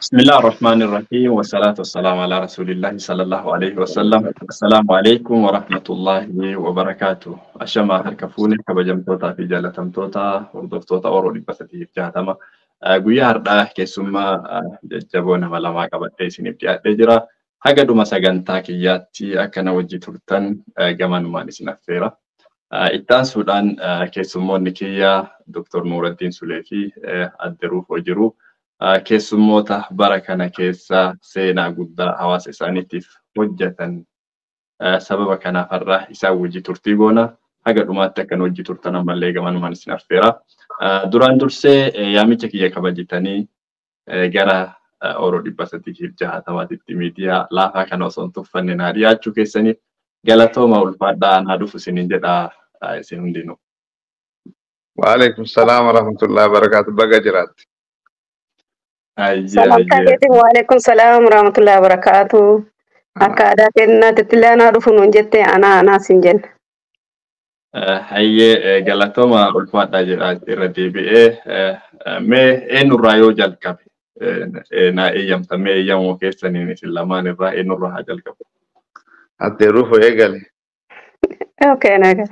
بسم الله الرحمن الرحيم والصلاة والسلام على رسول الله صلى الله عليه وسلم السلام عليكم ورحمة الله وبركاته أشما هركفوني كبجمتوتا في جالتمتوتا وردفتوتا أورو لبستي جاتما guyyaa har'aa keessummaa jajjaboon nama lamaa qabadhee isiniif dhiyaadhee jira. Haga dhuma sagantaa kiyyaatti akka na wajji turtan gamanumaan isin affeera. Itti aansuudhaan keessummoonni kiyyaa Dr. Nuuraddiin Sulee fi Adde Ruufoo jiru. Keessummoota bara kana keessa seenaa guddaa hawaasa isaaniitiif hojjetan sababa kanaaf har'aa isaan wajji turtii goona. Haga dhumaatti akka wajji turtan ammallee gamanumaan isin affeera. Duraan dursee yaamicha kiyya kabajitanii gara Oroo dhibba sadiitiif jahatamaatitti miidiyaa laafaa kana osoo hin tuffanne naa dhiyaachuu keessaniif galatooma ulfaadhaa anaa dhufu isiniin jedhaa isin hundinuu. Waalaikum salaam wa rahmatullahi wa barakatuh. Baga jiraatti. Salamtaa keetiin waalaikum salaam wa rahmatullahi wa barakatuh. Akka aadaa kennaatti illee anaa dhufu nuun jettee anaa anaa sin jenna. Hayyee galatooma ulfaadhaa jedhaa irra deebi'ee mee eenyurraa yoo jalqabe naa eeyyamta mee eeyyamoo keessaniin isin lamaan irraa eenyurraa haa jalqabu. Addee Ruufoo eegale. Okay, nagate.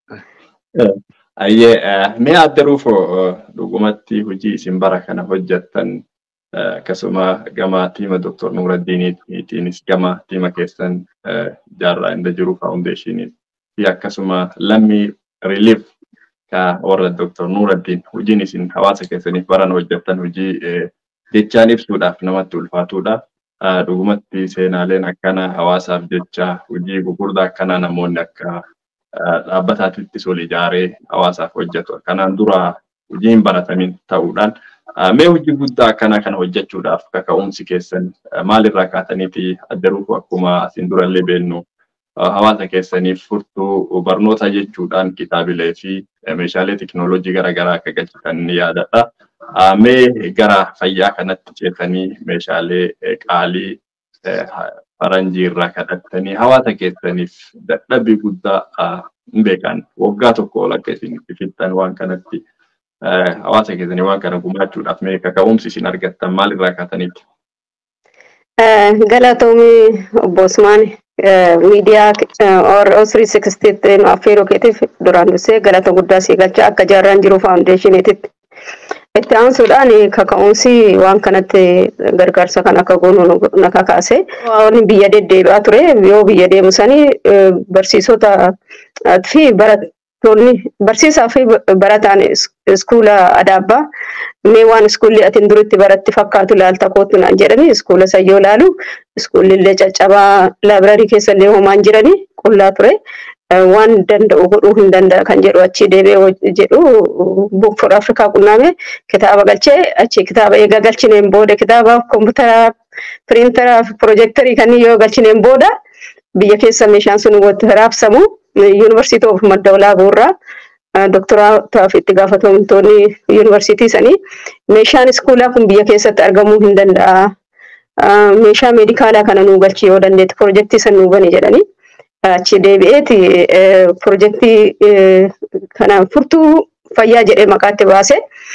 Hayyee mee Adde Ruufoo dhugumatti hojii isin bara kana hojjettan akkasuma gama tiima Dr. Nuuraddiiniitiinis gama tiima keessan jaarraa inda jiru faawundeeshiniiti. fi akkasuma lammii relief ka warra Dr. Nuuraddiin hojiin isin hawaasa keessaniif baran hojjettan hojii jechaan ibsuudhaaf namatti ulfaatudha. Dhugumatti seenaaleen akkana hawaasaaf jecha hojii gurguddaa akkanaa namoonni akka dhaabbataatittis ol ijaaree hawaasaaf hojjetu. Kanaan dura hojiin baratamin ta'uudhaan mee hojii guddaa akkanaa kana hojjechuudhaaf kaka'umsi keessan maalirraa kaataniiti Adde Ruufoo akkuma asin durallee beennu hawaasa keessaniif furtuu barnoota jechuudhaan kitaabilee fi meeshaalee teknooloojii garaagaraa akka galchitan ni yaadadha. Mee gara fayyaa kanatti ceetanii meeshaalee qaalii faranjii irraa kadhattanii hawaasa keessaniif dadhabbii guddaa hin beekan waggaa tokko ol akka isin itti fixxan waan kanatti hawaasa keessanii waan kana gumaachuudhaaf mee kaka'umsi isin argattan maalirraa kaataniiti? Galatoomii obbo Usmaani miidiyaa Osrii Sikistiitti nu affeeruu keetiif duraan dursee galata guddaa sii galcha akka jaarraan jiru faawundeeshiniititti. Itti aansuudhaan kaka'umsi waan kanatti gargaarsa kan akka goonu na kakaase. Waan biyya deddeebi'aa ture yoo biyya deemu sanii barsiisota fi barattoonni barsiisaa fi barataan iskuula adaabbaa mee waan iskuulli atin duritti baratti fakkaatu ilaalta kootu naan jedhani iskuula sayyoo ilaalu iskuulli illee caccabaa laabrarii keessa illee homaan jirani qullaa ture waan danda'u godhuu hin danda'a kan jedhu achi deebi'ee jedhu book for afrikaa qunnaame kitaaba galchee achi kitaaba eegaa galchineen booda kitaaba kompiitara piriintara pirojektarii kanneen yoo galchineen booda biyya keessa meeshaan sun walitti raabsamu yuunivarsiitii of madda olaaboo irraa doktoraataa fi itti gaafatamtoonni yuunivarsiitii sanii meeshaan iskuulaa kun biyya keessatti argamuu hin danda'a. Meeshaa meedikaalaa kana nuu galchi yoo dandeetti pirojektii san nuu bane jedhanii achi deebi'eeti pirojektii kana furtuu fayyaa jedhee maqaatti baase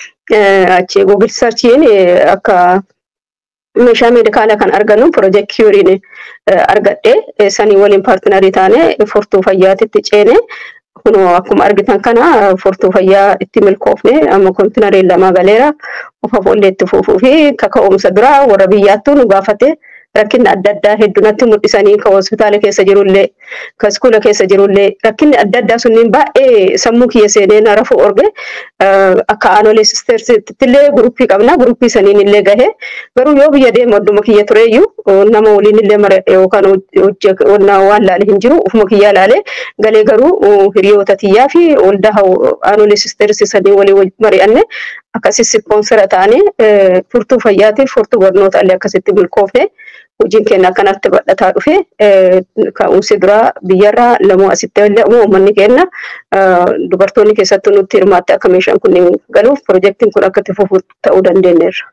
achi googil sarchiin akka meeshaa meedikaalaa kan argannu pirojektiiriin argadhe sanii waliin paartinarii taane furtuu fayyaatitti ceene kunoo akkuma argitan kana furtuu fayyaa itti milkoofne amma kontinariin lama galeera ofa boollee itti fuufuu fi kaka'umsa dura warra biyyaattuu nu gaafate rakkinni adda addaa heddunatti mul'isanii ka hospitaala keessa jirullee ka iskuula keessa jirullee rakkinni adda addaa sunniin baay'ee sammuu kiyya seenee na rafu orge akka aanolee sisteersiittillee guruppii qabna guruppii saniin illee gahe garuu yoo biyya deemu adduma kiyya tureeyyuu nama waliin illee mara yookaan waan laale hin jiru ufuma kiyyaa laale galee garuu hiriyoota tiyyaa fi waldaa aanolee sisteersi sanii waliin mari'anne akkasii ispoonsera ta'anii furtuu fayyaatiif furtuu barnoota illee akkasitti milkoofne hojiin keenya akkanatti bal'ataa dhufe ka'umsi duraa biyyarraa lamoo asitti illee uummanni keenya dubartoonni keessattuu nutti hirmaatte akka meeshaan kun galuuf pirojektiin kun akka itti fufu ta'uu dandeenyeerra.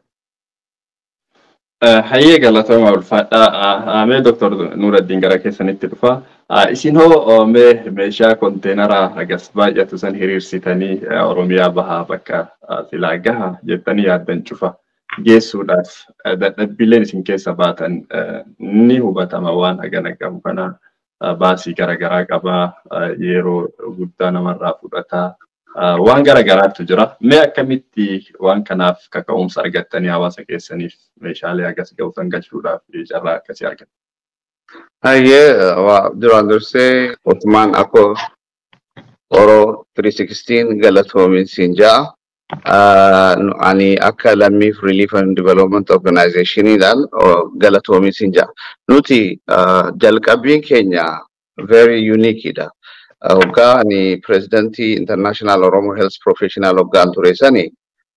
Hayyee galatooma ulfaadhaa. Mee Dooktor Nuuraddiin gara keessanitti dhufa. Isin hoo mee meeshaa konteenaraa hagas baay'atu san hiriirsitanii Oromiyaa bahaa bakka silaa gaha jettanii yaaddan cufa. geessuudhaaf dadhabbiileen isin keessa baatan ni hubatama waan hagana qabu kana baasii garaagaraa qabaa yeroo guddaa namarraa fudhataa waan garaagaraatu jira. Mee akkamitti waan kanaaf kaka'umsa argattanii hawaasa keessaniif meeshaalee akkas ga'uutan galchuudhaaf carraa akkasii argattan? Hayyee duraan dursee Ottomaan Akoo Oro 316 galatoomin siin ja'a. Ani akka lammiif Relief and Development Organizationiidhaan galatoomin siin ja'a. Nuti jalqabbiin keenya very uniqueidha. Hoggaa ani pirezidantii International Oromo Health Professional hoggaan ture sani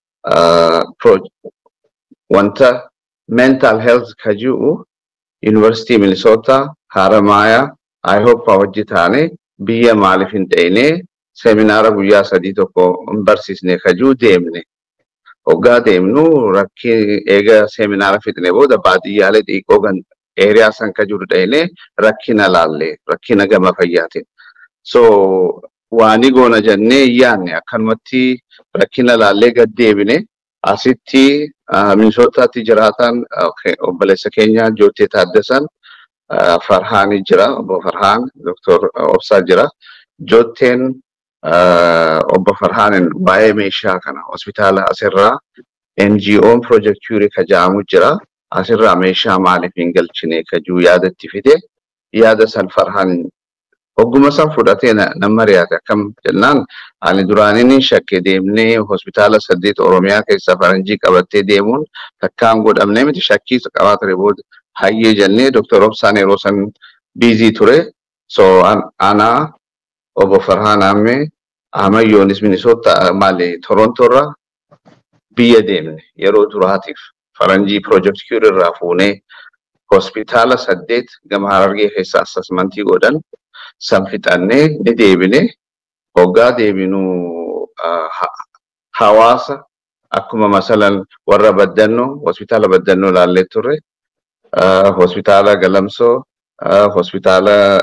wanta mental health ka jiru University Minnesota Haramaya I hope hojii taane biyya maaliif hin ta'ine seminaara guyyaa sadii tokko hin barsiisne kajuu deemne. Hoggaa deemnu rakkii eega seminaara fixne booda baadiyyaalee xiqqoo gan eeriyaa san ka jiru dhayne rakkina laalle rakkina gama fayyaatiin. So waani goona jennee yaanne akkanumatti rakkina laallee gad deebine asitti Minisootaatti jiraatan obboleessa keenya Jootee Taaddasan Farhaani jira obbo Farhaan Doktor Obsaa jira. Jootteen obbo Farhaanin waa'ee meeshaa kana hospitaala asirraa NGO'n Project Curie ka jedhamu jira. Asirraa meeshaa maaliif hin galchine ka jiru yaadatti fide yaada san Farhaan Hogguma san fudhatee nama mari'ate akkam jennaan ani duraanii shakke deemnee hospitaala saddeet Oromiyaa keessaa faranjii qabattee deemuun takkaan godhamne miti shakkii qabaa ture booda hayyee jennee Dr. Obsaan yeroo san biizii ture. So ana obbo Farhaan Ammee Amayyoonis Minisoota maali Torontoorra biyya deemne yeroo duraatiif faranjii Project Cure irraa fuunee hospitaala saddeet gama Harargee keessaa assasmantii godhan san fixannee ni deebine hoggaa deebinu hawaasa akkuma masalan warra baddannoo hospitaala baddannoo laallee turre hospitaala galamsoo hospitaala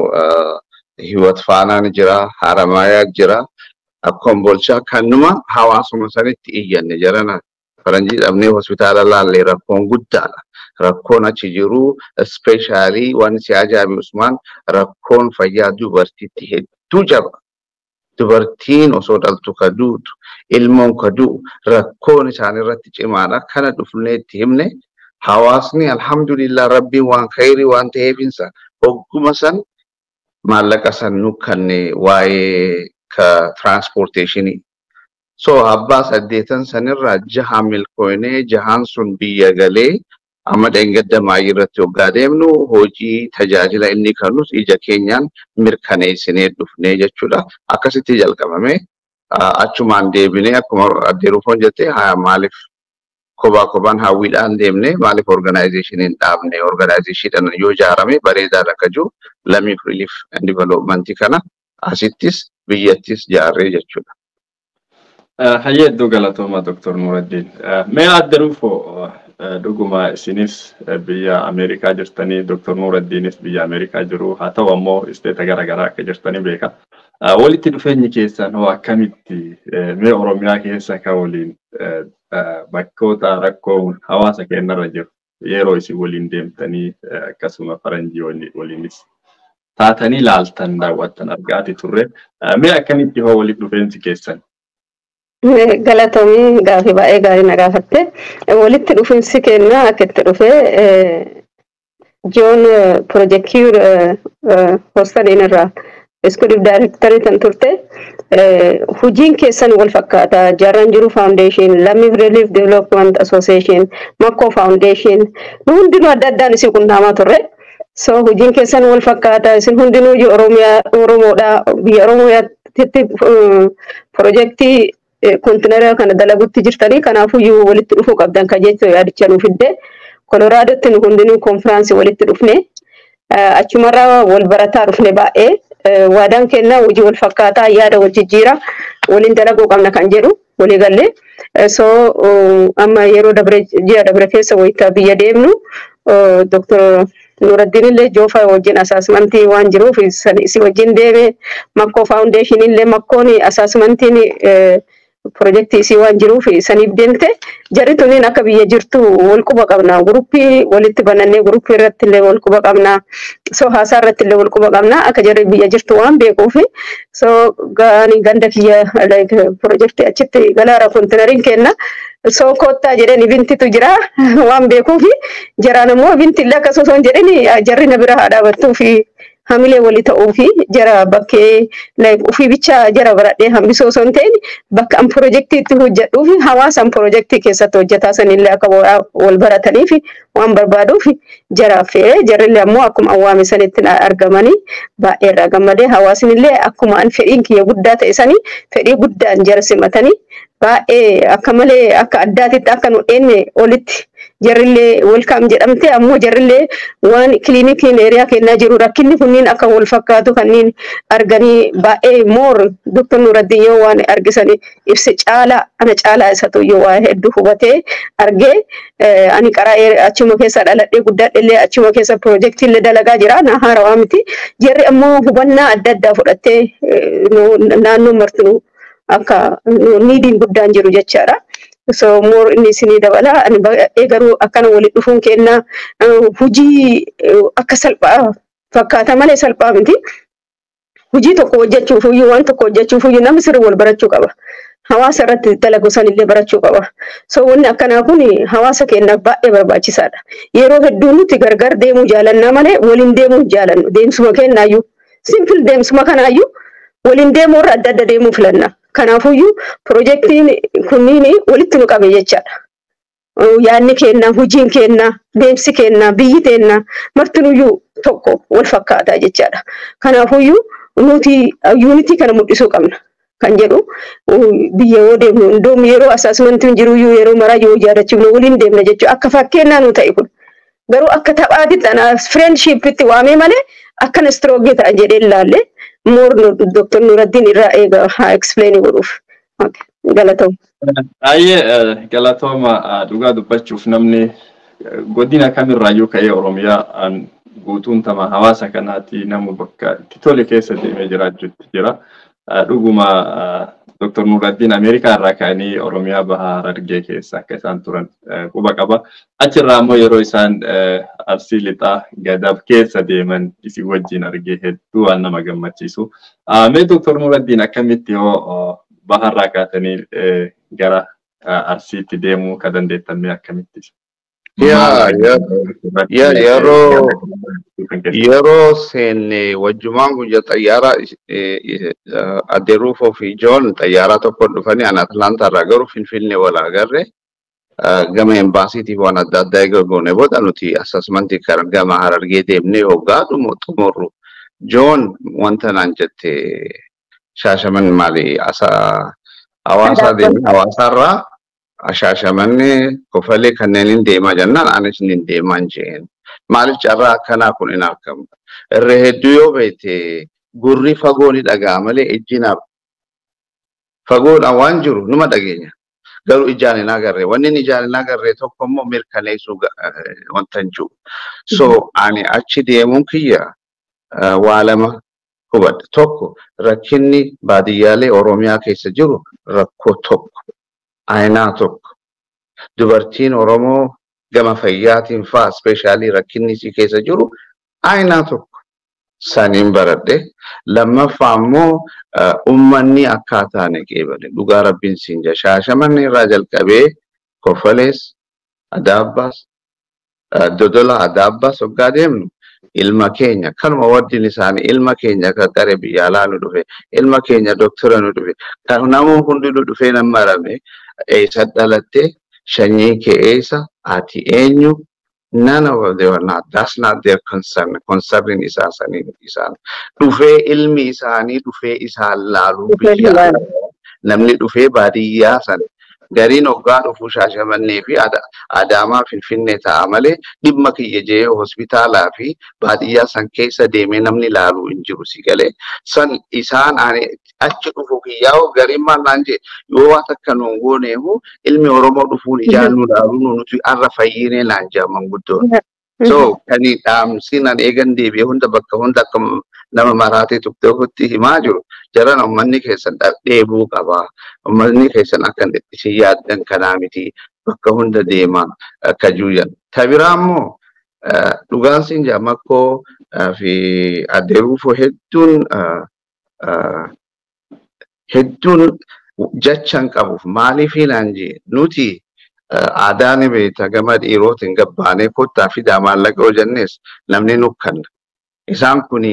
hiwat faanaan jira haramayaa jira akkuma bolchaa kannuma hawaasuma sanitti iyyanne jarana faranjii dhabnee hospitaala laallee rakkoon guddaadha. rakkoon achi jiru ispeeshaalii waan si ajaa'ibu Usmaan rakkoon fayyaa dubartiitti hedduu jaba. Dubartiin osoo dhaltu ka duutu ilmoon ka du'u rakkoon isaan irratti cimaadha. Kana dhufnee itti himne hawaasni alhamdulillah rabbiin waan khayrii waan ta'eefinsa hogguma san maallaqa san nu kanne waa'ee ka transporteeshinii. So abbaa saddeetan sanirraa jaha milkoonee jahaan sun biyya galee amma dheengaddamaa irratti hoggaa deemnu hojii tajaajila inni kennus ija keenyaan mirkaneessinee dhufnee jechuudha. Akkasitti jalqabame achumaan deebinee akkuma addee rufoon jettee maaliif kophaa kophaan hawwiidhaan deemne maaliif organaayizeeshiniin dhaabne organaayizeeshiniidhaan yoo ijaarame bareedaadha akka jiru lamiif relief and developmentii kana asittis biyyattis ijaarree jechuudha. Hayyee iddoo galatooma Dr. Nuraddiin. Mee adda rufoo dhuguma isinis biyya Ameerikaa jirtanii Dr. Nuraddiinis biyya Ameerikaa jiru haa ta'u ammoo isteeta garaagaraa akka jirtanii beeka. Walitti dhufeenyi keessan hoo akkamitti mee Oromiyaa keessa kan waliin bakkoota rakkoo hawaasa keenyarra jiru yeroo isin waliin deemtanii akkasuma faranjii waliinis taatanii laaltan daawwattan argaati turre mee akkamitti hoo walitti dhufeensi keessan? Galatoomii gaafii baay'ee gaarii na gaafatte. Walitti dhufiinsi keenya akka itti dhufee Joon Pirojektiir Hoostaliin irraa iskuuliif daayirektarii kan turte hojiin keessan wal fakkaata. Jaarran jiru faawundeeshin, Lammiif Relief Development Association, Makkoo faawundeeshin nu hundinuu adda addaan isin qunnaamaa turre. So hojiin keessan wal fakkaata. Isin hundinuu Oromiyaa Oromoodha. Biyya Oromiyaatti pirojektii kontineera kana dalagutti jirtanii kanaafuu walitti dhufuu qabdan kan jechuun yaadicha nuuf fidde koloraadotti nu hundinuu konfiraansii walitti dhufne achumarraa wal barataa dhufne baay'ee waadaan kennaa hojii wal fakkaataa yaada wal jijjiira waliin dalaguu qabna kan jedhu walii gallee so amma yeroo dabre ji'a dabre keessa wayita biyya deemnu doktor Nuraddiin illee joofa wajjin asaasmentii waan jiruuf si wajjin deeme makkoo faawundeeshinii illee makkoon asaasmentiin Pirojektii isii waan jiruuf saniif deemte jarri tuniin akka biyya jirtu wal quba qabna. Guruppii walitti banannee guruppii irratti illee wal quba qabna. So haasaa irratti illee wal quba qabna. Akka jarri biyya jirtu waan beekuuf so gaani ganda kiyya pirojektii achitti galaara kontinariin kenna. So koottaa jedheen ibintitu jira waan beekuuf jaraan immoo ibinti illee akkas osoo hin jedhin jarri na bira haa dhaabattuu fi hamilee walii ta'uu fi jara bakkee ofii bicha jara baradhee hambisoo osoo hin ta'in bakka an pirojektiitti hojjedhuu fi hawaasaan pirojektii keessatti hojjetaa sanillee akka wal baratanii fi waan barbaaduuf jara affeeree jarrillee ammoo akkuma awwaame sanitti argamanii baay'ee irraa gammadee hawaasinillee akkuma an fedhiin kiyya guddaa ta'e sanii fedhii guddaan jara simatanii baay'ee akka malee akka addaatitti akka nu dheenye olitti jarrillee welkaam jedhamte ammoo jarrillee waan kiliinikiin eeriyaa kennaa jiru rakkinni kunniin akka wal fakkaatu kanneen arganii baay'ee moor doktor Nuraddiin yoo waan argisanii ibse caalaa ana caalaa isatu yoo waa hedduu hubatee argee ani qaraa achuma keessa dhaladhee guddadhellee achuma keessa pirojektiillee dalagaa jira na haarawaa miti jarri ammoo hubannaa adda addaa fudhattee naannoo martinuu akka niidiin guddaan jiru jechaadha. so more inni isinii dabala ani baay'ee garuu akkana walitti dhufuun kennaa hujii akka salphaa fakkaata malee salphaa miti. Hujii tokko hojjechuuf iyyuu waan tokko hojjechuuf iyyuu namni sirrii wal barachuu qaba. Hawaasa irratti dalagu sanillee barachuu qaba. So wanni akkanaa kun hawaasa keenyaaf baay'ee barbaachisaadha. Yeroo hedduu nuti gargar deemuu jaalannaa malee waliin deemuu jaalannu. Deemsuma kennaayyuu simpil deemsuma kanaayyuu waliin deemuu irra adda adda deemuu filanna. Kanaafuyyuu pirojektiin kunniin walitti nu qabe jechaadha. Yaadni keenna, hojiin keenna, deemsi keenna, biyyi keenna martinuyyuu tokko wal fakkaataa jechaadha. Kanaafuyyuu nuti yuunitii kana mul'isuu qabna. Kan jedhu biyya yoo deemnu iddoo yeroo asaasmentiin jiruyyuu yeroo maraa yoo ijaarrachiifnu waliin deemna jechuudha. Akka fakkeenyaa nu ta'e kun. Garuu akka taphaatitti fireendshiippitti waamee malee akkana istirooggii ta'an jedhee ilaalle moor Dr. Nuraddiin irraa eega haa explain godhuuf. Galatoom. Baay'ee galatooma dhugaa dubbachuuf namni godina kamirraayyuu ka'ee Oromiyaa guutuun tama hawaasa kanaati nama bakka itti tole keessa deemee jiraachuutti jira. Dhuguma Dr. Nuraddiin Ameerikaa irraa ka'anii Oromiyaa bahaa Harargee keessa akka isaan turan quba qaba. Achirraa immoo yeroo isaan arsii lixaa gadaaf keessa deeman isin wajjin argee hedduu waan nama gammachiisu. Mee Dr. Nuraddiin akkamitti yoo baharraa kaatanii gara arsiitti deemuu ka dandeettan mee akkamitti? yeroo yeroo seenne wajjumaan guyya xayyaara adeeruufoo fi joon xayyaaraa tokko dhufanii an atlaantaa irraa garuu finfinnee wal agarre gama embaasiitiif waan adda addaa eega goone booda nuti asasmantii gama harargee deemnee hoggaa xumurru joon wanta naan jette shaashaman maali hawaasaa deemne hawaasaarraa ashaashamanni kofalee kanneen deemaa jennaan anis ni deemaa jeen maaliif carraa akkanaa kun hin argamu irra hedduu yoo beekte gurri fagoo ni dhaga'a malee ijji naaf fagoodhaan waan jiru numa dhageenya garuu ijaan hin agarre wanni inni ijaan hin agarre tokko immoo mirkaneessuu wanta hin jiru so ani achi deemuun kiyya waa lama hubadhe tokko rakkinni baadiyyaalee oromiyaa keessa jiru rakkoo tokko aynaa tokko dubartiin oromoo gama fayyaatiin faa ispeeshaalii rakkinni isii keessa jiru aynaa tokko saniin baradhe lammaffaa immoo ummanni akkaataa neqeebale dhugaa rabbiin siin jaa shaashamanni irraa jalqabee kofalees adaabbaas dodola adaabbaas hoggaa deemnu ilma keenya kanuma waddin isaanii ilma keenya kan qare biyya alaa nu dhufe ilma keenya doktora nu dhufe kan namuun hundi nu dhufee nan marame eessa dhalatte shanyii kee eessa ati eenyu none of they were not that's not their concern concern isaa sanii isaan dhufee ilmi isaanii dhufee isaan laaluu biyya namni dhufee baadiyyaa sana gariin hoggaa dhufuu shaashamannee fi adaamaa finfinnee ta'a malee dhimma kiyya jee hospitaalaa fi baadiyyaa san keessa deemee namni laaluu hin jiru si galee san isaan achi dhufu kiyyaa gariin maal naan jee yoo waan akka nuun gooneehu ilmi oromoo dhufuun ijaan nu laaluu nuti arra fayyinee naan jaa manguddoon So kani dhaamsinan eegan deebi'ee hunda bakka hunda akka nama maraatee tuqxee ofitti himaa jiru jaran uummanni keessan dheebuu qaba. Uummanni keessan akka isin yaaddan kanaa miti bakka hunda deema akka juuyan. Tabiraa immoo dhugaan siin jaamakkoo fi adeeruufoo hedduun hedduun jechan qabuuf maaliif hinaan jee nuti aadaa ni beekta gama dhiirootiin gabbaanee kottaa fidaa maallaqa hojjannes namni nukkanna. Isaan kun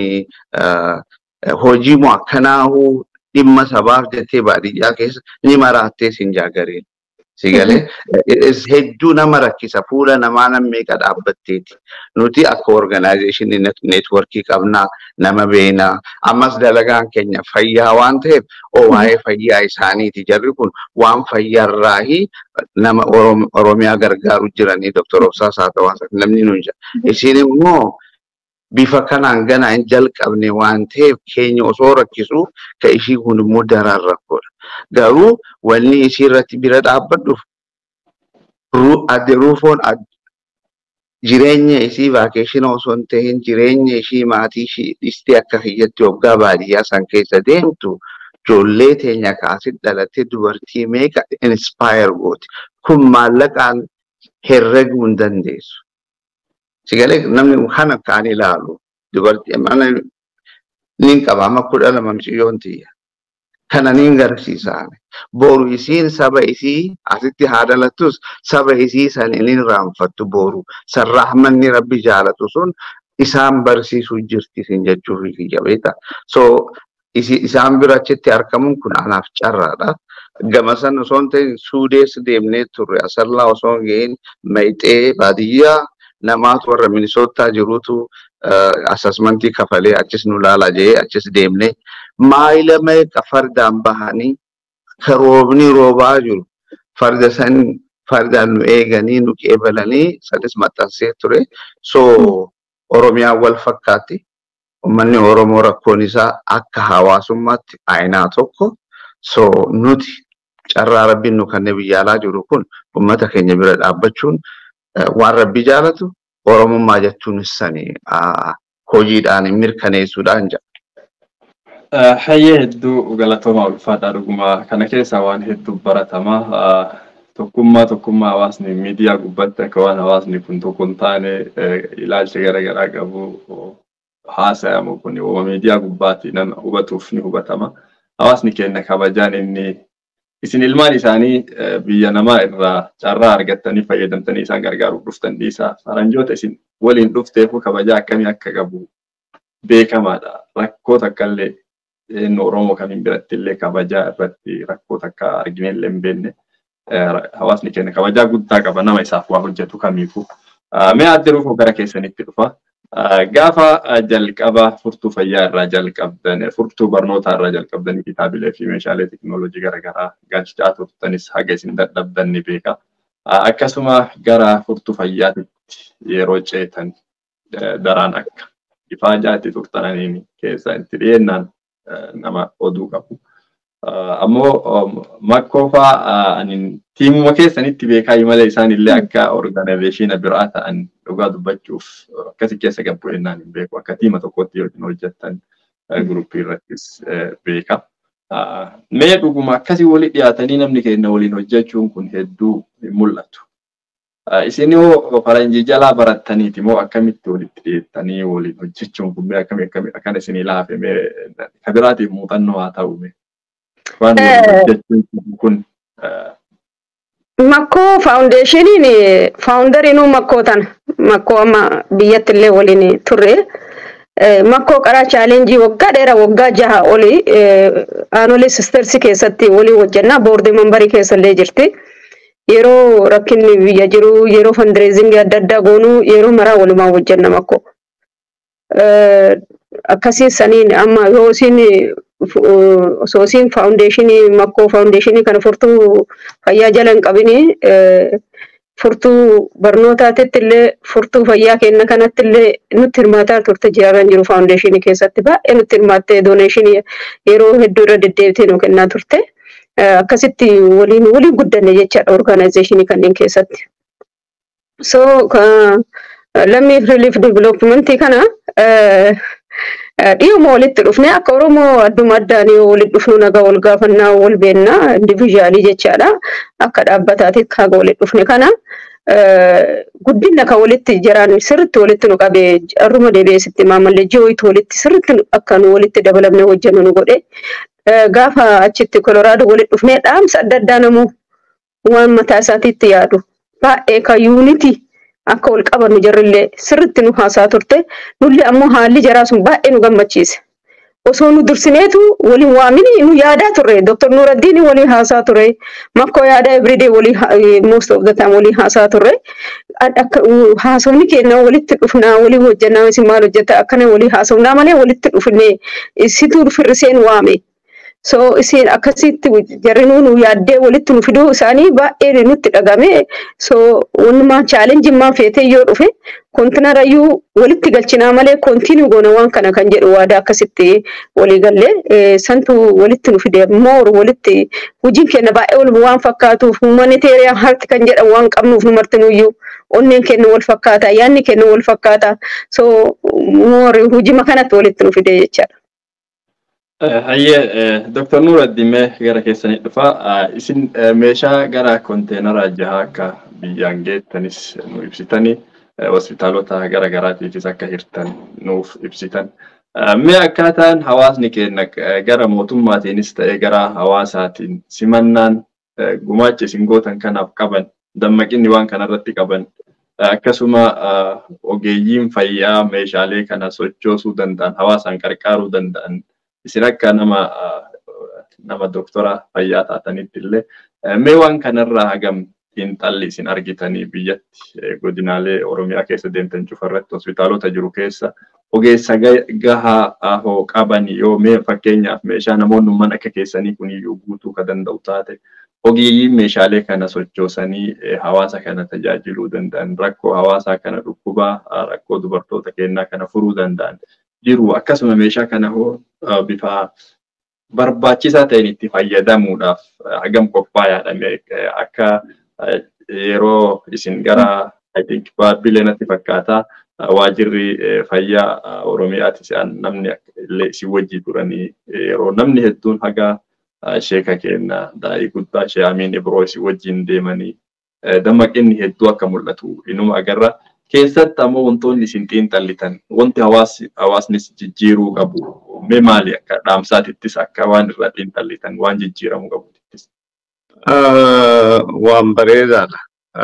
hojii moo akkanaahuu dhimma sabaaf jettee baadiyyaa keessa ni maraattee siin jaagariin. Sigalee hedduu nama rakkisa fuula namaa nam meeqa dhaabbatteeti. Nuti akka organaayizeeshinii neetworkii qabnaa nama beenaa ammas dalagaan keenya fayyaa waan ta'eef oo waa'ee fayyaa isaaniiti jarri kun waan fayyaarraahi nama Oromiyaa gargaaru jiranii Dr. Obsaa Saatawaa namni nuyi jira. Isin immoo bifa kanaan gana hin jalqabne waan ta'eef keenya osoo rakkisu ka ishii kun immoo daraan rakkoodha. Garuu wanni isii irratti bira dhaabbadhuuf adde ruufoon jireenya isii vaakeeshina osoo hin ta'in jireenya ishii maatii ishii dhistee akka hiyyatti waggaa baadiyyaa san keessa deemtu ijoollee teenya kaasit dhalattee dubartii meeqa inspire gooti. Kun maallaqaan herreguu hin dandeessu. Sigalee namni kana kaan ilaalu dubartii mana ni qaba amma kudha lama miciyyoon tiyya. Kana ni garsiisaan. Boru isiin saba isii asitti haa dhalattus saba isii san inni raanfattu boru. San rahmanni rabbi jaalatu sun isaan barsiisuu jirti isin jechuuf kiyya beekta. So isaan bira achitti argamuun kun anaaf carraadha. Gama san osoo hin ta'in suudees deemnee turre asallaa osoo hin gahin mayxee baadiyyaa namaatu warra minisootaa jirutu asasmentii kafalee achis nu laala jee achis deemne maayila meeqa fardaan bahanii ka roobni roobaa jiru farda san fardaan nu eeganii nu qeebalanii sanis maxxansee ture so oromiyaan wal fakkaatti ummanni oromoo rakkoon isaa akka hawaasummaatti aayinaa tokko so nuti carraa rabbiin nu kanneen biyya alaa jiru kun ummata keenya bira dhaabbachuun waan rabbi jaalatu oromummaa jechuun sani hojiidhaan mirkaneessuudhaan jedha. Hayyee hedduu galatooma ulfaataa dhugumaa kana keessaa waan hedduu baratama. Tokkummaa tokkummaa hawaasni miidiyaa gubbatti akka waan hawaasni kun tokko hin taane ilaalcha garaagaraa qabu haasayamu kun miidiyaa gubbaatti nama hubatuuf ni hubatama. Hawaasni keenya kabajaan inni isin ilmaan isaanii biyya namaa irraa carraa argattanii fayyadamtanii isaan gargaaruuf dhuftan dhiisaa faranjoota isin waliin dhufteefu kabajaa akkamii akka qabu beekamaadha. Rakkoota akkallee eenyu Oromoo kamiin biratti illee kabajaa irratti rakkoota akka argine illee hin beekne hawaasni keenya kabajaa guddaa qaba nama isaaf waa hojjetu kamiifuu. Mee adde ruufoo gara keessanitti dhufa. Gaafa jalqaba furtuu fayyaa irraa jalqabdan, furtuu barnootaa irraa jalqabdan kitaabilee fi meeshaalee teekinooloojii garaagaraa galchaa turtanis haga isin dadhabdan ni beeka. Akkasuma gara furtuu fayyaatitti yeroo ceetan daraan akka ifaajaatti turtananiin keessa itti dhiyeennaan nama oduu qabu. Ammoo makkoofaa tiimuma keessanitti beekaa malee isaan illee akka orgaanayizeeshina biraa ta'an dhugaa dubbachuuf akkasi keessa gabbu ennaan hin beeku akka tiima tokkotti yookiin hojjettan guruppii irrattis beeka. Mee dhuguma akkasii walii dhiyaatanii namni keenya waliin hojjechuun kun hedduu hin mul'atu. Isin yoo faranjii jalaa barattaniiti moo akkamitti walitti dhiyeettanii waliin hojjechuun kun mee akkamii akkamii akkan isinii laafe mee kabiraatiif muuxannoo haa ta'u mee waan waliin hojjechuun kun Makkoo faawundeeshiniin faawundariinuu makkoo tana makkoo amma biyyatti illee waliin turre makkoo qaraa chaalenjii waggaa dheeraa waggaa jaha olii aanolee sistersi keessatti waliin hojjannaa boordii mambarii keessa illee jirti. Yeroo rakkinni biyya jiru yeroo fandireezingii adda addaa goonuu yeroo maraa walumaan hojjanna makkoo. Akkasii saniin amma yoo isin osoo isin faawundeeshinii makkoo faawundeeshinii kana furtuu fayyaa jala hin qabini furtuu barnootaatitti illee furtuu fayyaa kenna kanatti illee nutti hirmaataa turte jiraatan jiru faawundeeshinii keessatti baay'ee nutti hirmaattee dooneeshinii yeroo hedduu irra deddeebitee nu kennaa turte. Akkasitti waliin waliin guddanne jechaadha orgaanayizeeshinii kanneen keessatti. So lammii relief developmentii kana dhiyooma walitti dhufne akka Oromoo adduma addaan yoo walitti dhufnu nagaa wal gaafannaa wal beennaa indiviizhaalii jechaadha. Akka dhaabbataatti kaga walitti dhufne kana guddina kan walitti jiran sirriitti walitti nu qabee har'uma deebi'eessitti maamallee ji'ooyitti walitti sirriitti akka nu walitti dabalamne hojjennu nu godhe gaafa achitti koloraadoo walitti dhufnee dhaamsa adda addaa namuu waan mataa isaatiitti yaadu baay'ee kan yuunitii akka wal qabannu jarrillee sirriitti nu haasaa turte nullee ammoo haalli jaraa sun baay'ee nu gammachiise. Osoo nu dursineetu waliin waamini nu yaadaa turre Dr. Nuraddiin waliin haasaa ture makkoo yaadaa everyday waliin most of the time waliin haasaa turre haasawni keenya walitti dhufnaa waliin hojjannaa isin maal hojjetta akkana waliin haasawnaa malee walitti dhufne isituu firriseen waame. So isin akkasitti jarrinuu nu yaaddee walitti nu fiduu isaanii baay'ee nutti dhagame. So wanumaa chaalenjii maa feetee yoo dhufe kontinarayyuu walitti galchinaa malee kontinuu goona waan kana kan jedhu waadaa akkasitti walii gallee santu walitti nu fide moor walitti hojiin keenya baay'ee wal waan fakkaatuuf humanitarian heart kan jedhamu waan qabnuuf nu martinuyyuu onneen keenya wal fakkaata yaanni keenya wal fakkaata. So moor hojii kanatti walitti nu fide jechaadha. Hayyee Dr. Nuuraddiin gara keessanii dhufa. Isin meeshaa gara konteenara jaha akka biyyaan geettanis nu ibsitanii hospitaalota gara garaatiifis akka hirtan nuuf ibsitan. Mee akkaataan hawaasni keenya gara mootummaatiinis ta'ee gara hawaasaatiin simannaan gumaacha isin gootan kanaaf qaban dammaqinni waan kanarratti qaban akkasuma ogeeyyiin fayyaa meeshaalee kana sochoosuu danda'an hawaasaan qarqaaruu danda'an isin akka nama nama doktora fayyaa taatanitti illee mee waan kanarraa hagam xiinxalli isin argitanii biyyatti godinaalee Oromiyaa keessa deemtan cufarratti hospitaalota jiru keessa ogeessa gahaa hoo qaban yoo mee fakkeenyaaf meeshaa namoonni mana akka keessanii kuniyyuu guutuu ka danda'u taate ogeeyyiin meeshaalee kana sochoosanii hawaasa kana tajaajiluu danda'an rakkoo hawaasaa kana dhukkubaa rakkoo dubartoota keenyaa kana furuu danda'an jiru akkasuma meeshaa kana hoo bifa barbaachisaa ta'een itti fayyadamuudhaaf hagam qophaa'aadha akka yeroo isin gara I think baabbilee natti fakkaata waajirri fayyaa Oromiyaati se'an namni illee isin wajjii turanii yeroo namni hedduun haga sheeka keenya daa'ii guddaa ishee Amiin Ibroo isin wajjin deemanii dammaqinni hedduu akka mul'atu inuma agarra. Keessatti ammoo wantoonni isin xiinxallitan wanti hawaasnis jijjiiruu qabu mee maali akka dhaamsaatittis akka waan irraa xiinxallitan waan jijjiiramuu qabutittis. Waan bareedaadha.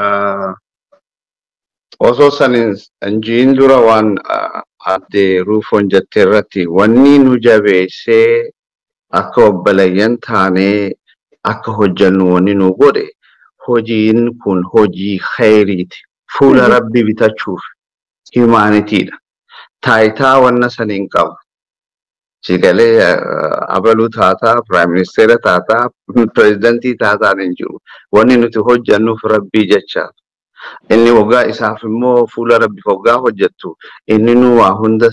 Osoo san injiin dura waan addee ruufoon jettee irratti wanni nu jabeessee akka obboleeyyan taanee akka hojjannu wanni nu godhe hojiin kun hojii khayriiti. Fuula rabbi bitachuuf himaanitiidha. Taayitaa wanna saniin qabu. Sigalee abaluu taataa, piraayim ministeera taataa, pireezidantii taataan hin jiru. Wanni nuti hojjannuuf rabbii jechaaf. Inni waggaa isaaf immoo fuula rabbi waggaa hojjettu inni nu waa hunda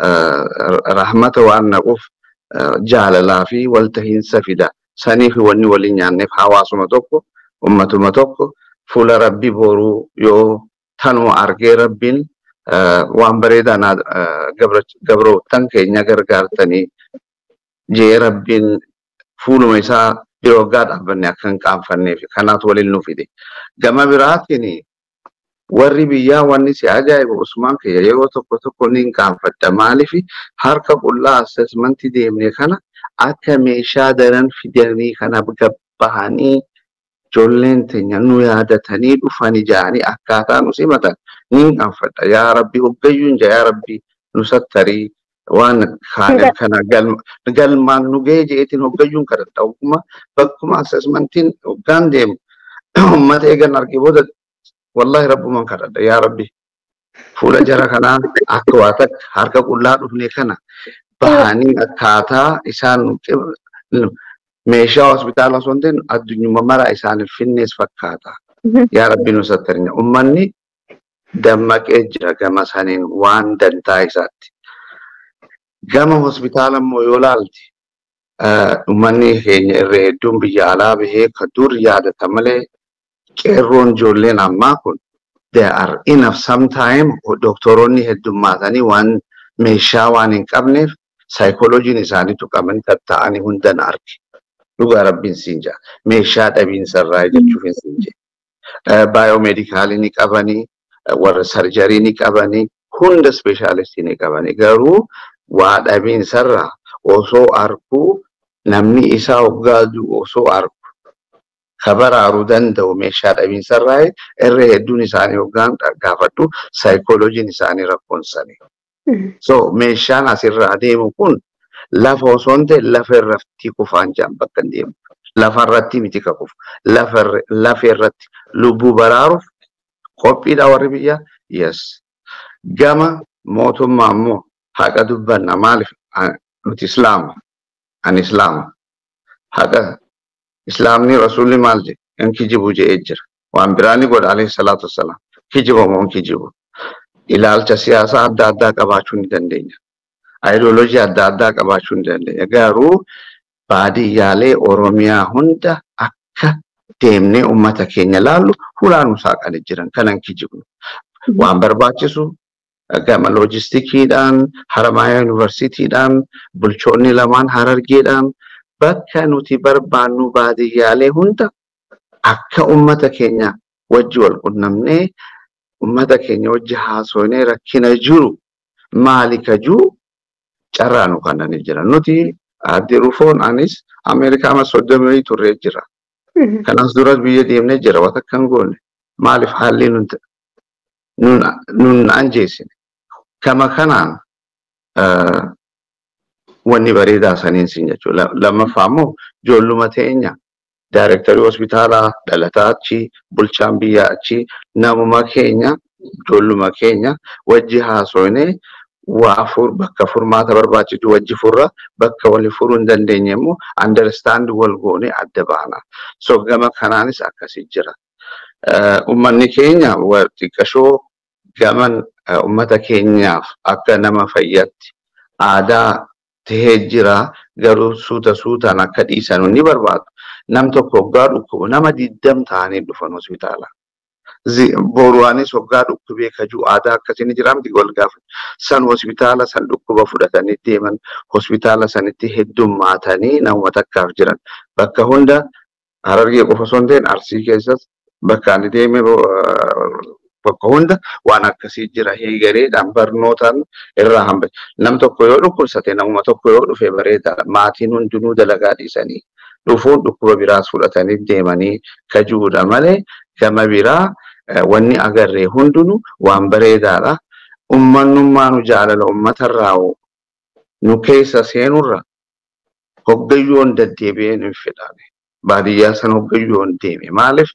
rahmata waan naquuf jaalalaa fi waltahiinsa fida. Saniif wanni waliin nyaanneef hawaasuma tokko, ummatuma tokko fuula rabbi boruu yoo tanuma argee rabbiin waan bareedaa gabroottan keenya gargaartanii jee rabbiin fuuluma isaa yeroo waggaa dhaabbanne akka hin qaanfanneef kanaatu waliin nu fide. Gama biraatiin warri biyyaa wanni si ajaa'ibu Usmaan kiyya yeroo tokko tokko ni hin qaanfadha. Maaliif harka qullaa assessmentii deemne kana akka meeshaa daran fidanii kana gabbahanii ijoolleen teenya nu yaadatanii dhufanii ja'anii akkaataa nu simatan ni hin qaanfadha. Yaa Rabbi hoggayyuun jaa yaa Rabbi nu sattarii waan kana galmaan nu ga'ee jeetiin hoggayyuun kadhadha. Ogguma bakkuma assessmentiin hoggaan deemu uummata eegan argee booda wallahi rabbuman kadhadha yaa Rabbi. Fuula jara kanaa akka waa takka harka qullaa dhufne kana bahanii akkaataa isaan meeshaa hospitaala osoo hin ta'in addunyuma mara isaaniif finnees fakkaata. Yaa Rabbi nu sattarinya. Uummanni dammaqee jira gama saniin waan dantaa isaatti. Gama hospitaala immoo yoo laalti uummanni keenya irra hedduun biyya alaa bahee ka dur yaadata malee qeerroon ijoolleen ammaa kun there are enough sometime doktoroonni heddummaatanii waan meeshaa waan hin qabneef saayikolojiin isaanii tuqamanii tatta'anii hundan arge. Dhugaa rabbiin siin jaa. Meeshaa dhabiinsarraa jechuuf hin siin jee. Baayoomeedikaalii ni qabanii, warra sarjarii ni qabanii, hunda ispeeshaalistii ni qabanii. Garuu waa dhabiinsarraa osoo arkuu namni isaa hoggaa osoo arku kabaraaruu danda'u meeshaa dhabiinsarraa irra hedduun isaanii hoggaan gaafadhu saayikolojiin isaanii rakkoonsanii. So meeshaan asirraa deemu kun lafa osoo hin ta'e lafa irratti kufaan jaan bakka hin deemu. Lafa irratti miti ka kufu. Lafa irratti lubbuu baraaruuf qophiidha warri biyyaa. Yes. Gama mootummaa immoo haqa dubbanna maaliif nuti islaama. Ani islaama. Haqa islaamni rasuulli maal jedhe in kijibu jedhee jira. Waan biraa ni godha alayhi salaatu wassalaam. Kijiba moo in kijibu. ilaalcha siyaasaa adda addaa qabaachuu ni dandeenya. Ayidooloojii adda addaa qabaachuu ni dandeenya. Garuu baadiyyaalee Oromiyaa hunda akka deemnee uummata keenya laallu hulaanuu saaqanii jiran kanan kijibnu. Waan barbaachisu gama loojistikiidhaan, Haramaaya Yuunivarsiitiidhaan, bulchoonni lamaan Harargeedhaan bakka nuti barbaannu baadiyyaalee hunda akka uummata keenya wajji wal qunnamnee ummata keenya wajji haasofnee rakkina jiru maali kajuu carraa nu kannanii jira. Nuti addi rufoon anis Ameerikaa amma soddomii turree jira. Kanas duras biyya deemnee jira wata kan goone maaliif haalli nun anjeessine. Kama kanaan wanni bareedaa saniin siin jechuudha. Lammaffaa immoo ijoolluma teenya Daarektarii hospitaalaa dhalataa achi, bulchaan biyyaa achi, namuma keenya, ijoolluma keenya wajji haasofnee waa fur bakka furmaata barbaachisu wajji furra bakka wali furuu hin dandeenye immoo understand wal goone adda baana. So gama kanaanis akkasii jira. Uummanni keenya xiqqashoo gaman uummata keenyaaf akka nama fayyatti aadaa tahee jira garuu suuta suutaan akka dhiisan ni barbaadu. nam tokko hoggaa dhukkubu nama diddam ta'anii dhufan hospitaala. Boruwaanis hoggaa dhukkubee kajuu aadaa akkasiin jira miti wal gaafatu. San hospitaala san dhukkuba fudhatanii deeman hospitaala sanitti heddummaatanii nama takkaaf jiran. Bakka hunda harargee qofa osoo hin ta'in arsii keessas bakka ani deeme bakka hunda waan akkasii jira heegareedhaan barnootaan irraa hambate. Nam tokko yoo dhukkubsate namuma tokko yoo dhufe bareeda maatiin hundinuu dalagaa dhiisanii dhufuun dhukkuba biraas fudhatanii deemanii kajuudha malee gama biraa wanni agarree hundinuu waan bareedaadha. Ummannummaa nu jaalala uummatarraa nu keessa seenurra hoggayyoon deddeebi'ee nu fedhame. Baadiyyaa sana hoggayyoon deeme maaliif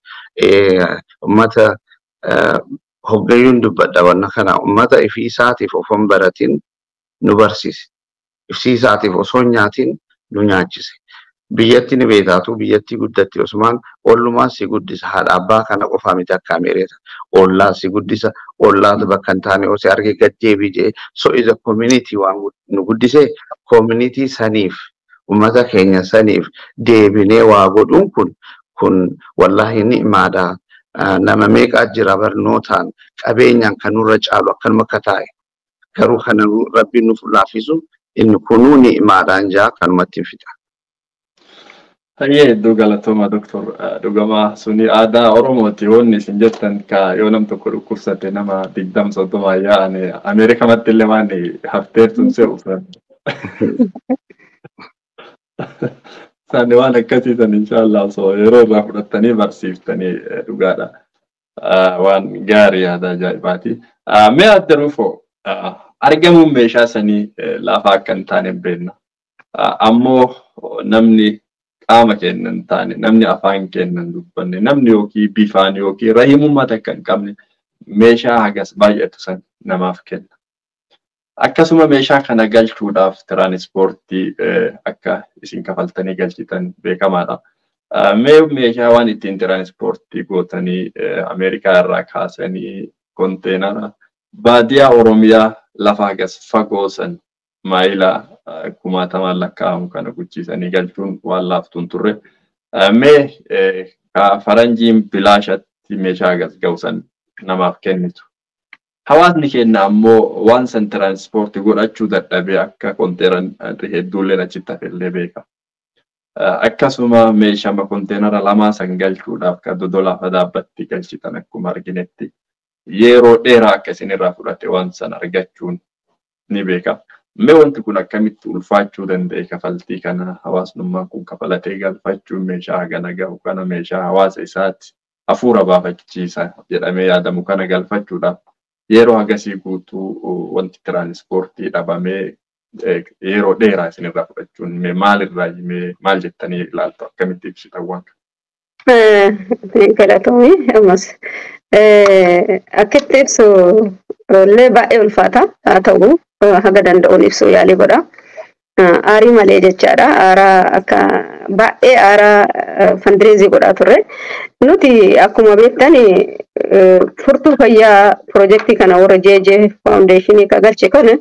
uummata hoggayyuun dubbadha wanna kana uummata ifii isaatiif osoo hin baratin nu barsiise. Ifii isaatiif osoo hin nyaatin nu nyaachise. biyyatti ni beekaatu biyyatti guddatti Usmaan ollumaan si guddisa haadha abbaa kana qofaa miti akka ameereta ollaa si guddisa ollaatu bakka hin taane osoo arge gaddeebii jee so is a community waan nu guddise community saniif ummata keenya saniif deebinee waa godhuun kun kun wallahi ni'maadha nama meeqaa jira barnootaan qabeenyaan kan nurra caalu akkanuma akka taa'e garuu kana rabbiin nuuf laaffisu inni kunuu ni'maadhaan jaa kanumatti hin fixa. Hayyee hedduu galatooma doktor dhugamaa suni aadaa Oromooti wanni isin jettan ka yoo nam tokko dhukkubsate nama digdam soddoma yaa'an Ameerikamatti illee waan hafteertuun se'u Isaani waan akkasiisan inshaallah osoo yeroo irraa fudhattanii barsiiftanii dhugaadha. Waan gaarii yaada ajaa'ibaati. Mee adda rufoo argamuun meeshaa sanii lafa akka hin taane beekna. Ammoo namni qaama keenya hin taane namni afaan keenya hin dubbanne namni yookiin bifaan yookiin rahimummaa takka hin qabne meeshaa hagas baay'atu san namaaf kenna. Akkasuma meeshaa kana galchuudhaaf tiraanispoortii akka isin kafaltanii galchitan beekamaadha. Mee meeshaa waan ittiin tiraanispoortii gootanii Ameerikaa irraa kaasanii konteenara baadiyaa Oromiyaa lafa hagas fagoo san maayilaa kumaatamaan lakkaa'amu kana guchiisanii galchuun waan laaftuun turre. Mee faranjiin bilaashatti meeshaa hagas ga'u san namaaf kennitu. Hawaasni keenya ammoo waan san tiraanspoortii godhachuu dadhabee akka konteenara hedduullee achitti hafellee beeka. Akkasuma meeshama konteenara lamaa san galchuudhaaf kan dodolaafa dhaabbatti galchitan akkuma arginetti yeroo dheeraa akka isinirraa fudhate waan san argachuun ni beekama. Mee wanti kun akkamitti ulfaachuu danda'e kafaltii kana hawaasnummaan kun kafalatee galfachuun meeshaa hagana gahu kana meeshaa hawaasa isaatti hafuura baafachiisa jedhamee yaadamu kana galfachuudhaaf yeroo hagasii guutuu wanti tiraanispoortii dhabamee yeroo dheeraa isinirraa fudhachuun mee maalirraa mee maal jettanii ilaaltu akkamitti ibsitan waan Galatoomii ammas akkatti ibsu illee baay'ee ulfaata haa ta'u haga danda'uun ibsuu yaalii godha. Aarii malee jechaadha. Aaraa akka baay'ee aaraa fandireezii godhaa turre. Nuti akkuma beektan furtuu fayyaa piroojeektii kana warra JJ faawundeeshinii ka galche kana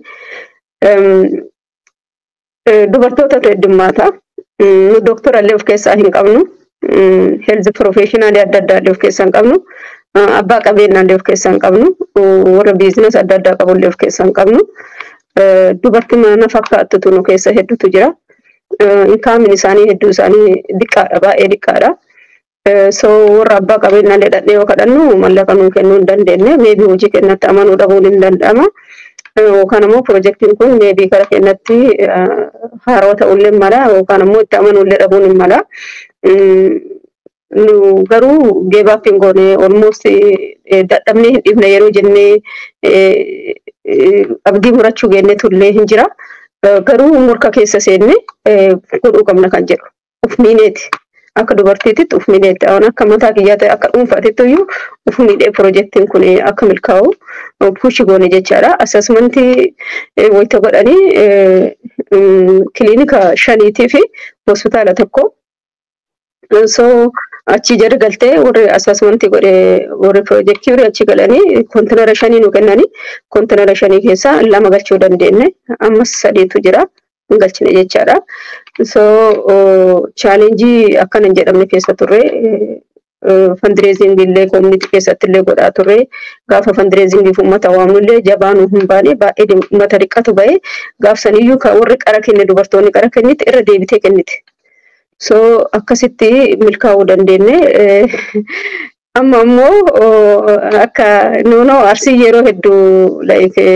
dubartootatu heddummaata. Nu dooktora illee of keessaa hin qabnu. Heelzi piroofeeshinaalii adda addaa illee of keessaa hin qabnu. Abbaa qabeenyaa illee of keessaa hin qabnu. Warra biizinas adda addaa qabu illee of keessaa hin qabnu. Dubartii mana fakkaattutu nu keessa hedduutu jira. Inkaamin isaanii hedduu isaanii diqqaadha baay'ee diqqaadha. So warra abbaa qabeenyaa illee dhadhee yoo kadhannu mallaqa nuu kennuu hin dandeenye. Meebii hojii kennatti amanuu dhabuun hin danda'ama. Yookaan immoo piroojeektiin kun meebii gara kennatti haaroo ta'ullee mala yookaan immoo itti amanuu illee dhabuun hin mala. nu garuu geebaaf hin goone olmost dadhabnee hin dhibne yeroo jennee abdii murachuu geenne tullee hin jira. Garuu murka keessa seenne godhuu qabna kan jedhu uf miineeti. Akka dubartiititti uf miineeti. Waan akka mataa kiyyaa ta'e akka dhuunfaatitti iyyuu uf miidhee piroojeektiin kun akka milkaa'u puushi goone jechaadha. Asesmentii wayita godhanii kiliinika shaniitii fi hospitaala tokko. So achi jala galtee warri asesmentii godhe warri piroojeektii warri achi galanii kontinara shanii nu kennanii kontinara shanii keessaa lama galchuu dandeenye ammas sadiitu jira hin galchine jechaadha. So chaalenjii akkana hin jedhamne keessa turre fandireezingii illee koominiti keessatti illee godhaa turre gaafa fandireezingiif uummata waamnu illee jabaa nu hin baane baay'ee uummata dhiqqatu ba'e gaafsaniyyuu kan warri qara kenne dubartoonni qara kennite irra deebitee kennite. So akkasitti milkaa'uu dandeenye. Amma ammoo akka nuunoo arsii yeroo hedduu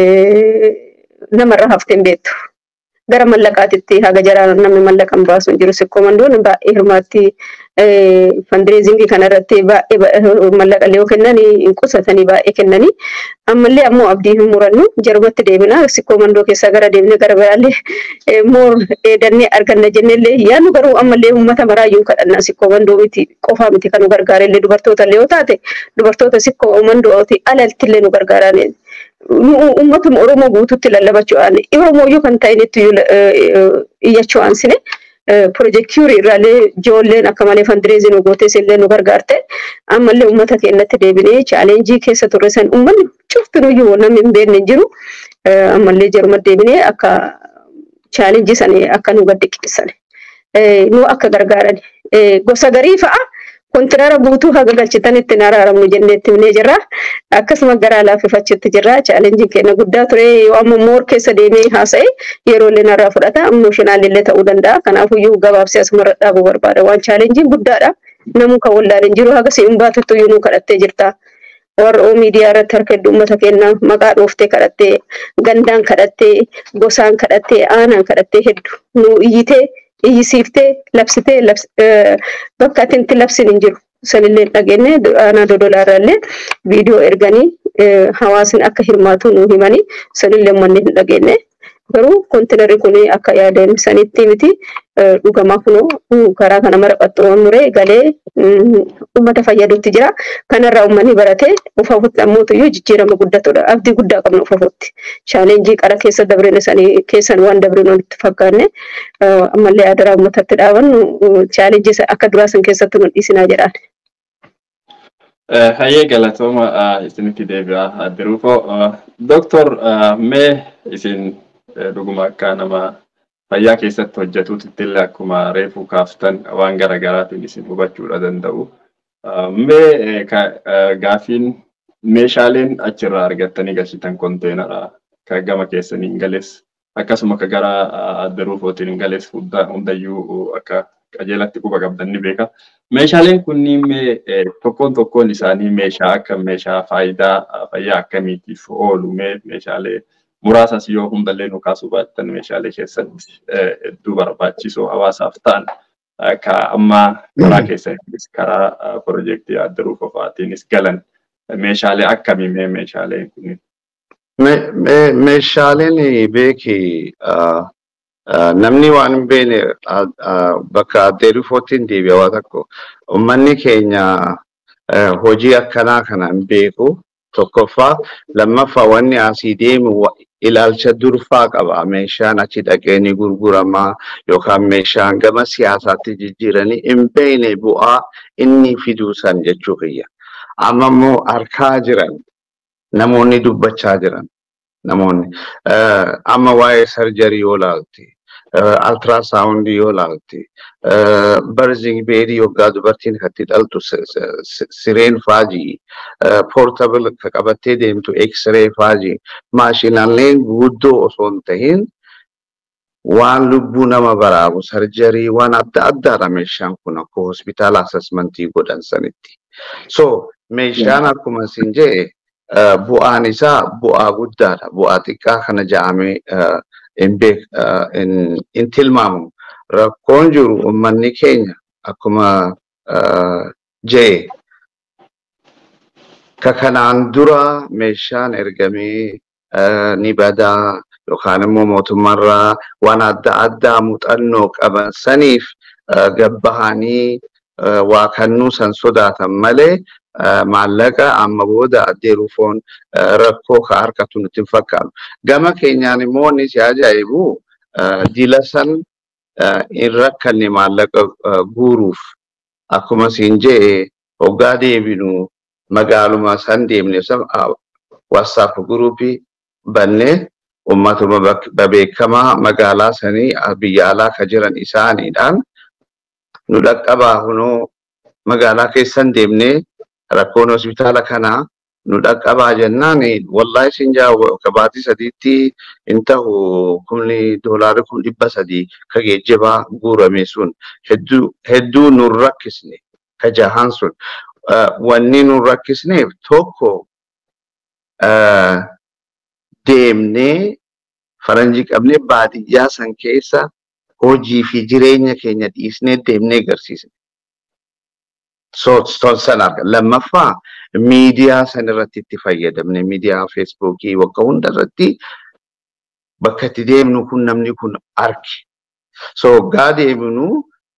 namarraa hafteen beektu. Gara mallaqaatitti haga jaraa namni mallaqan baasu hin jiru. Sikkoomandoon baay'ee hirmaatti fandireezingii kanarratti baay'ee mallaqa yoo kennan hin qusatanii baay'ee kennanii. Ammallee ammoo abdii hin murannu jarumatti deebina. Sikkoomandoo keessaa gara deebine gara biraallee moor dannee arganna jennellee yaadnu garuu ammallee uummata maraayyuu kadhanna sikkoomandoo miti qofaa miti kan nu gargaarellee dubartoota illee yoo taate dubartoota sikkoomandooti alaltillee nu gargaaran. Uummatuma Oromoo guututti lallabachuudhaan Oromooyyuu kan ta'initti iyyachuu aansine. Piroojeektii irraalee ijoolleen akka malee fandireezii nu gootes illee nu gargaarte ammallee uummata keenyatti deebinee chaalenjii keessa turre san uummanni cuftinuyyuu namni hin beekne hin jiru ammallee jaruma deebinee akka chaalenjii san akka nu gaddiqqisan nu akka gargaaran gosa garii fa'a kontinara guutuu haga galchitanitti hin araaramnu jenneetti himnee jirra akkasuma garaa laaffifachuutti jirra chaalenjiin keenya guddaa ture yoo amma moor keessa deemee haasa'e yeroo illee narraa fudhata imooshinaal illee ta'uu danda'a kanaafuyyuu gabaabsee asumarra dhaabuu barbaada waan chaalenjiin guddaadha namuu kan wallaan hin jiru haga si'in baatuttu iyyuu nu kadhattee jirta. warra miidiyaa irratti harka hedduu uummata keenya maqaa dhooftee kadhattee gandaan kadhattee gosaan kadhattee aanaan kadhattee hedduu nu iyyitee iyyisiiftee labsitee bakka ati itti labsin hin jiru. Sanillee dhageenye aanaa dodolaa irraallee viidiyoo erganii hawaasni akka hirmaatu nu himanii sanillee uummanni hin dhageenye. Garuu kontinarri kun akka yaadame sanitti miti dhugamaa kunoo karaa kana mara qaxxuroon muree galee uummata fayyadutti jira. Kanarraa uummanni baratee ufafutti ammootuyyuu jijjiirama guddatudha. Abdii guddaa qabna ufafutti. Chaalenjii qara keessa dabrine sanii keessan waan dabrine walitti fakkaanne ammallee adaraa uummatatti dhaabannu chaalenjii akka duraa san keessatti nu dhiisinaa jedhaan. Hayyee galatooma isinitti deebi'aa jiruufoo. Doktor mee isin dhuguma akka nama fayyaa keessatti hojjetuutti illee akkuma reefuu kaaftan waan garaagaraatiin isin hubachuudha danda'u. Mee gaafiin meeshaaleen achirraa argattanii galchitan konteenara kan gama keessanii hin gales akkasuma ka gara adda ruufootiin hin gales hundayyuu akka qajeelatti quba qabdan ni beeka. Meeshaaleen kunniin mee tokkoon tokkoon isaanii meeshaa akka meeshaa faayidaa fayyaa akkamiitiif oolu meeshaalee muraasas yoo hundallee nu kaasuu baattan meeshaalee keessatti hedduu barbaachisoo hawaasaaf ta'an ka amma karaa keessaniinis karaa piroojeektii adda ruufofaatiinis galan meeshaalee akkamii mee meeshaaleen kunniin? Meeshaaleen beeki namni waan hin beekne bakka addee ruufootiin deebi'a waa tokko uummanni keenya hojii akkanaa kana hin beeku tokkoffaa lammaffaa wanni asii deemu ilaalcha durfaa qaba meeshaan achi dhaqee ni gurguramaa yookaan meeshaan gama siyaasaatti jijjiiranii hin beekne bu'aa inni fiduu san jechuu kiyya. Amma immoo harkaa jiran namoonni dubbachaa jiran namoonni amma waa'ee sarjarii yoo laalti altiraasaawundii yoo laalti barzing beedii yoggaa dubartiin itti dhaltu sireen faajii poortabil ka qabattee deemtu eksiree faajii maashinaaleen guddoo osoo hin tahin waan lubbuu nama baraaru sarjarii waan adda addaadha meeshaan kun akka hospitaala asesmentii godhan sanitti. So meeshaan akkuma isin jee bu'aan isaa bu'aa guddaadha. Bu'aa xiqqaa kana ja'amee hin tilmaamamu. Rakkoon jiru uummanni keenya akkuma jee ka kanaan dura meeshaan ergamee ni badaa yookaan immoo mootummaarraa waan adda addaa muuxannoo qaban saniif gabbahanii waa kannuu san sodaatan malee maallaqa amma booda addee ruufoon rakkoo ka harkatu nutti hin fakkaatu. Gama keenyaan immoo wanni si ajaa'ibu dila san hin rakkanne maallaqa guuruuf akkuma siin jee hoggaa deebinu magaaluma san deemne wasaap guruupii bannee ummatuma beekamaa magaalaa sanii biyya alaa ka jiran isaaniidhaan nu dhaqqabaa kunoo magaalaa keessan deemnee rakkoon hospitaala kanaa nu dhaqqabaa jennaan wallaahi isin jaa kabaatii sadiitti hin ta'u kumni doolaarri kun dhibba sadii ka geejjibaa guurame sun hedduu nun rakkisne ka jahan sun wanni nun rakkisneef tokko deemnee faranjii qabnee baadiyyaa san keessa hojii fi jireenya keenya dhiisnee deemnee agarsiisne. San arga. Lammaffaa miidiyaa san irratti itti fayyadamne miidiyaa feesbuukii waggaa hunda irratti bakka itti deemnu kun namni kun arge. So waggaa deemnu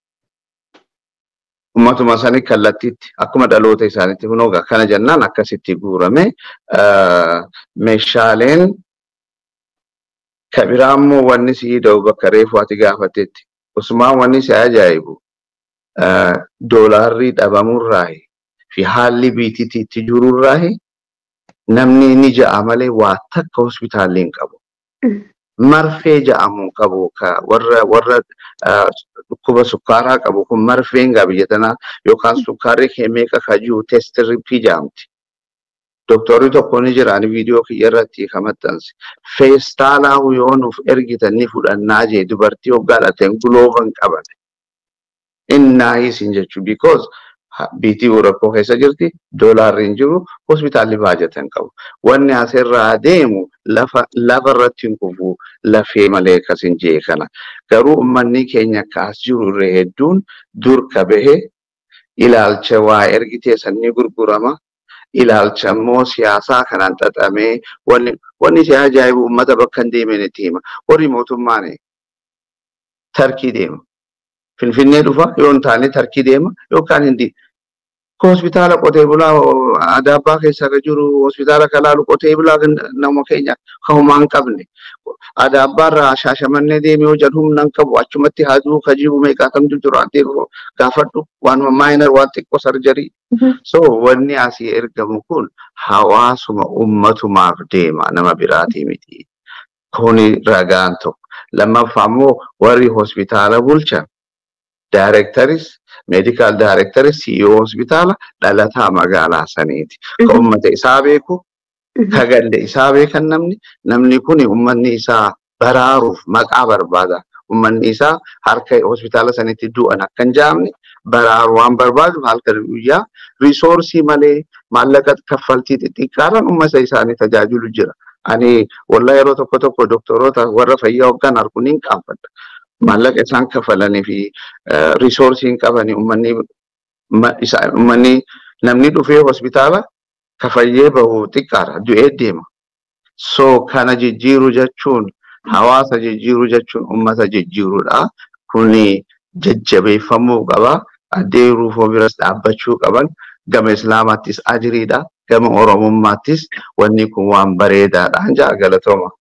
ummatuma sanii kallattiitti akkuma dhaloota isaaniitti kunoo kana jennaan akkasitti guurame meeshaaleen kabiraa immoo wanni si da'u bakka reefu ati gaafatetti usumaan wanni si ajaa'ibu doolaarrii dhabamurraahi fi haalli biitiitti itti jirurraahi namni ni ja'a malee waa takka hospitaalli hin qabu. Marfee ja'amu qabu warra warra dhukkuba sukkaaraa qabu kun marfeen gaa biyya tanaa yookaan sukkaarri kee meeqa ka jiru teestirippii ja'amti. Doktorri tokko ni jira ani viidiyoo kiyya irratti kan maxxanse. Feestaalaa yoo nuuf ergitan ni fudhannaa jee dubartii waggaa dhateen gulooban qaban. Innaa isin jechuun because biitii rakkoo keessa jirti doolaarri hin jiru hospitaalli baajatan qabu. Wanni asirraa deemu lafa lafa irratti hin kufu lafee malee akkas hin jee kana. Garuu uummanni keenya kaas jiru irra hedduun dur ka bahe ilaalcha waa ergitee sanni gurgurama. ilaalcha immoo siyaasaa kanaan xaxamee wanni wanni si ajaa'ibu uummata bakka hin deemeen itti hima. Warri mootummaan tarkii deema. Finfinnee dhufa yoo hin taane tarkii deema yookaan hindi. Hospitaala qotee bulaa adaabbaa keessa kan jiru hospitaala kalaalu qotee bulaa nama keenya kan homaa hin qabne. Adaabbaarraa shaashamannee deemee yoo jedhu humna hin qabu achumatti haaduu ka jiru meeqaatamtu jiru addee gaafadhu waanuma maayinar waan xiqqoo sarjarii. So wanni asii ergamu kun hawaasuma ummatumaaf deema nama biraatii miti. Kuni ragaan tokko. Lammaffaa immoo warri hospitaala bulchan Daareektaris, meedikaal daareektaris, CEO hospitaala dhalataa magaalaa saniiti. Ka uummata isaa beeku, ka galle isaa beekan namni, namni kun uummanni isaa baraaruuf maqaa barbaada. Uummanni isaa harka hospitaala sanitti du'an akka hin jaamne baraaru waan barbaadu halkan guyyaa riisoorsii malee maallaqa kaffaltii xixiqqaadhaan uummata isaanii tajaajilu jira. Ani wallaa yeroo tokko tokko doktoroota warra fayyaa hoggan arguun hin qaanfadha. Maallaqa isaan kafalanii fi riisoorsii hin qabanii uummanni uummanni namni dhufee hospitaala kafayyee bahu xiqqaadha du'ee deema. So kana jijjiiru jechuun hawaasa jijjiiru jechuun uummata jijjiirudha. Kuni jajjabeeffamuu qaba. Addee ruufoo biras dhaabbachuu qaban gama islaamaattis ajiriidha. Gama oromummaattis wanni kun waan bareedaadha. Jaa galatooma.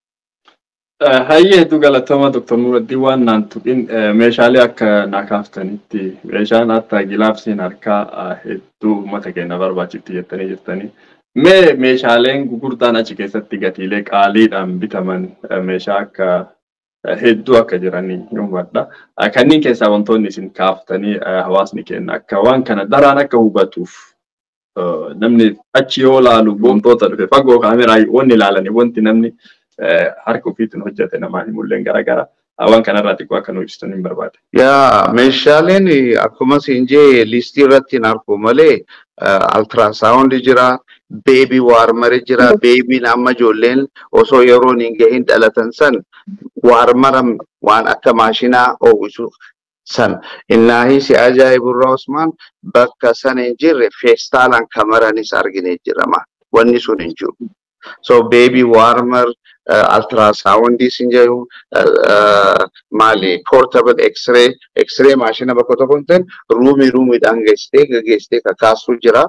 Hayyee hedduu galatooma Dr. Nuraddiin waan naan tuqin meeshaalee akka naa kaaftanitti meeshaan akka gilaafsiin harkaa hedduu uummata keenya barbaachifti jettanii jirtanii. Mee meeshaaleen gurguddaan achi keessatti gatiilee qaaliidhaan bitaman meeshaa akka hedduu akka jiranii hubadha. Kanneen keessaa wantoonni isin kaaftanii hawaasni keenya akka waan kana daraan akka hubatuuf namni achi yoo laalu wantoota dhufe fagoo kaameraa wanni ilaalanii wanti namni harka ofiitiin hojjete namaa himulleen garaagara. Waan kanarraa xiqqoo akka nu ibsitan hin barbaade. Yaa meeshaaleen akkuma siin jee listii irratti hin argu malee altiraasaawundi jira, beebii waarmari jira, beebiin amma ijoolleen osoo yeroon hin gahin dhalatan san waarmara waan akka maashinaa oomishu san. Innaahi si ajaa'iburraa Usmaan bakka sana hin jirre feestaalaan kamaranis arginee jirama. Wanni sun hin jiru. So beebii waarmar altiraasaawundii sin jedhu maali portable x-ray x-ray maashina bakka tokko hin ta'in ruumii ruumiidhaan geessitee gaggeessitee kakaasuu jira.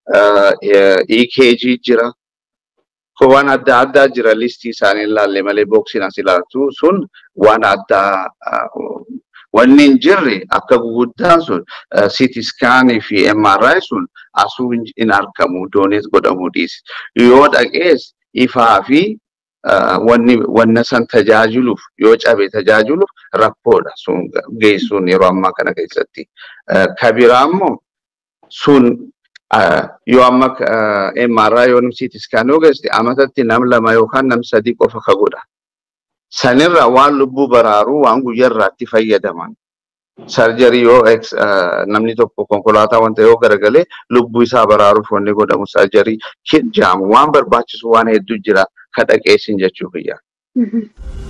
EKG jira. Waan adda addaa jira listii isaanii ilaalle malee booksiin as ilaaltu sun waan addaa wanni hin jirre akka guguddaan sun CT scaanii fi MRI sun asuu hin argamu doonees godhamuu dhiisi. Yoo dhaqees ifaa fi wanni wanna san tajaajiluuf yoo cabe tajaajiluuf rakkoodha sun geessuun yeroo ammaa kana keessatti. Kabiraa immoo sun yoo amma MRI yoo CT scan yoo geesse amatatti nam lama yookaan nam sadii qofa ka godha. Sanirra waan lubbuu baraaruu waan guyyaarraatti fayyadaman. Sarjarii yoo namni tokko konkolaataa wanta yoo garagalee lubbuu isaa baraaruuf wanni godhamu sarjarii jaamu waan barbaachisu waan hedduu jira ka dhaqeessin jechuu biyya.